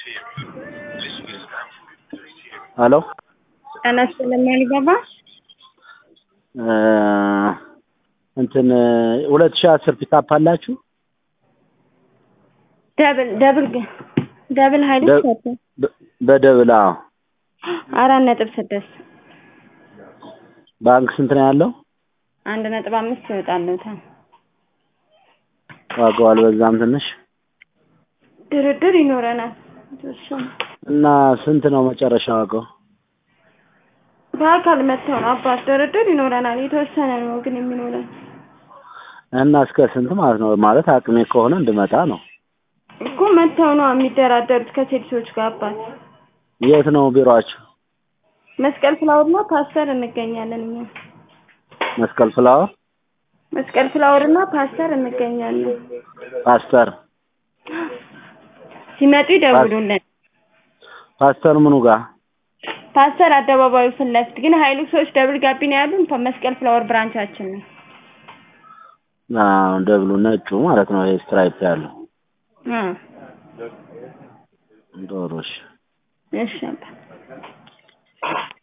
ሄሎ ጤና ይስጥልኝ አሊባባ እንትን ሁለት ሺህ አስር ፒካፕ አላችሁ? ደብል ደብል ግን ደብል ሀይል ደ- ሰጠ በ- በደብል አዎ። አራት ነጥብ ስድስት ባንክ ስንት ነው ያለው? አንድ ነጥብ አምስት ይወጣልዎታል። ዋጋው አልበዛም ትንሽ? ድርድር ይኖረናል። የተወሰነ እና ስንት ነው መጨረሻ ዋጋው? በአካል መጥተው ነው አባት ድርድር ይኖረናል። የተወሰነ ነው ግን የሚኖረን እና እስከ ስንት ማለት ነው? ማለት አቅሜ ከሆነ እንድመጣ ነው። እኮ መጥተው ነው የሚደራደሩት ከሴልሶች ጋር አባት የት ነው ቢሮአችሁ? መስቀል ፍላወር እና ፓስተር እንገኛለን እኛ መስቀል ፍላወር መስቀል ፍላወር እና ፓስተር እንገኛለን። ፓስተር ሲመጡ ይደውሉልን። ፓስተር ምኑ ጋር? ፓስተር አደባባዩ ፊት ለፊት ግን ሀይሉ ሰዎች ደብል ጋቢ ነው ያሉን መስቀል ፍላወር ብራንቻችን ነው። አዎ ደብሉ ነጩ ማለት ነው። ይሄ ስትራይፕ ያለው እ ዶሮሽ እሺ አባት